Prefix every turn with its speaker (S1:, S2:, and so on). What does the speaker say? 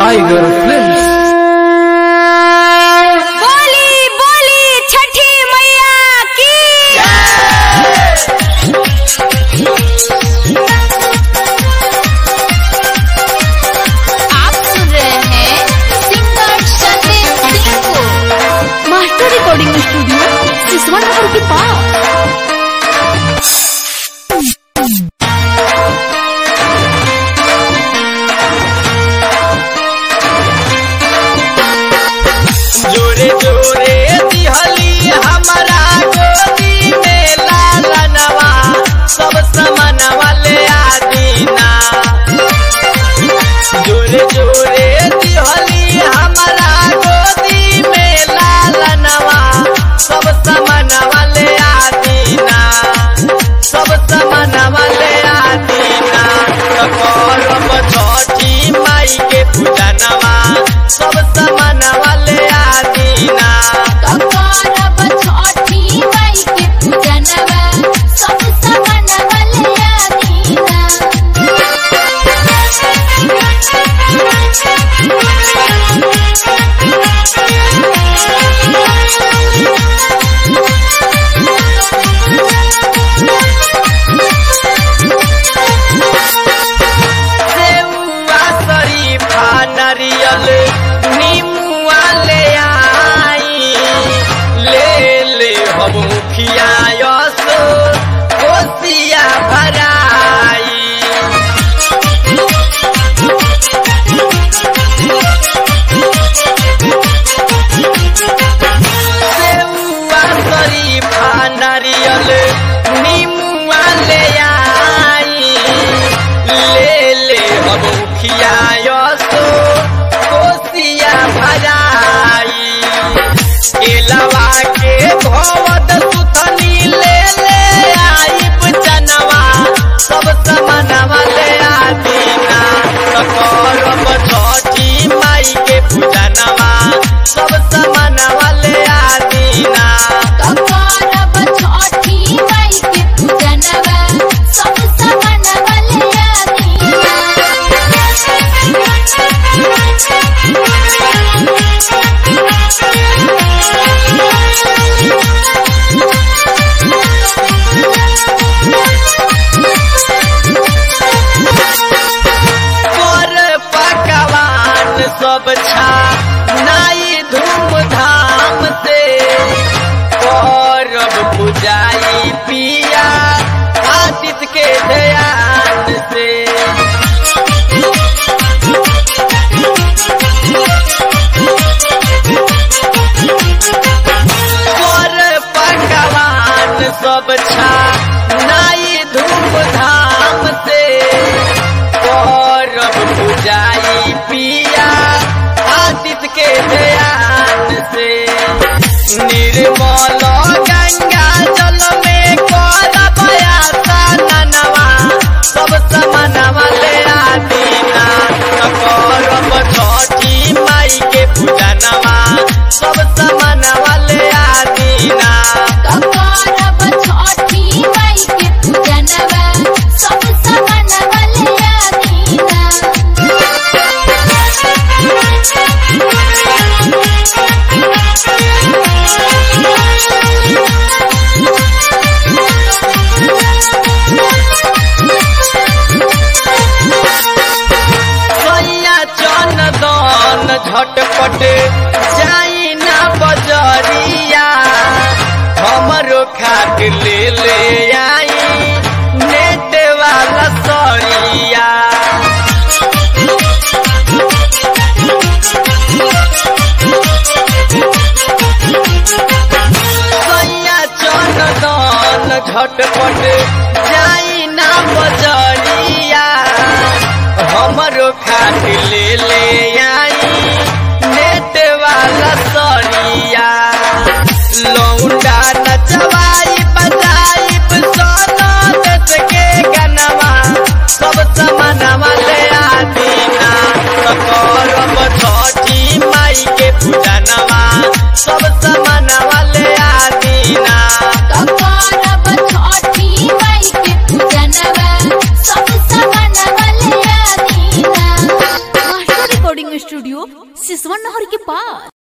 S1: tiger films
S2: बोली बोली छठी मैया की आप सुन रहे हैं सिंगर सत्येंद्र सिंह को मास्टर रिकॉर्डिंग स्टूडियो सिसवन नगर के पास
S3: जोरे जोरे दिहली हमारा गोदी में लालनवा सब समनवा ले आदीना जोरे जोरे दिहली हमारा गोदी में लालनवा सब समनवा ले आदीना सब समनवा ले आदीना करब छठी माई के पूजनवा सब समनवा ले आदीना
S2: करब छठी माई के पूजनवा सब समनवा ले आदीना
S3: सेउआ शरीफा नारियल नीमुआ ले आई ले ले हम मुखिया यसो कोसिया भराई सेउआ शरीफा नारियल नीमुआ ले आई ले ले हम मुखिया यसो कोसिया भराई केलवा के भवद सुथनी ले ले आई जनवा सब समनवा ले आदीना करब छठी माई के पूजनवा सब समनवा ले आदीना
S2: करब छठी माई के पूजनवा सब समनवा ले
S3: पर पकवान सब छा नाई धूमधाम से करब पुजाई पिया आदित्य के ध्यान से पर पकवान सब छा नाई धूमधाम से करब पुजाई पिया आदित्य के ध्यान से निर्मल गंगा जल में करब आसनवा सब समनवा ले आदीना करब छठी माई के पूजनवा सब समनवा ले आदीना
S2: करब छठी माई के पूजनवा सब समनवा ले
S3: सैया चंदन झटपट जाई ना बजरिया हमरो खातिर ले ले आई नेट वाला सरिया सैया चंदन झटपट जाई ना बजरिया हमरो खातिर ले ले आई नेट वाला सरिया लौंडा नचवाई बजाई
S2: रिकॉर्डिंग स्टूडियो सिसवन नहर के पास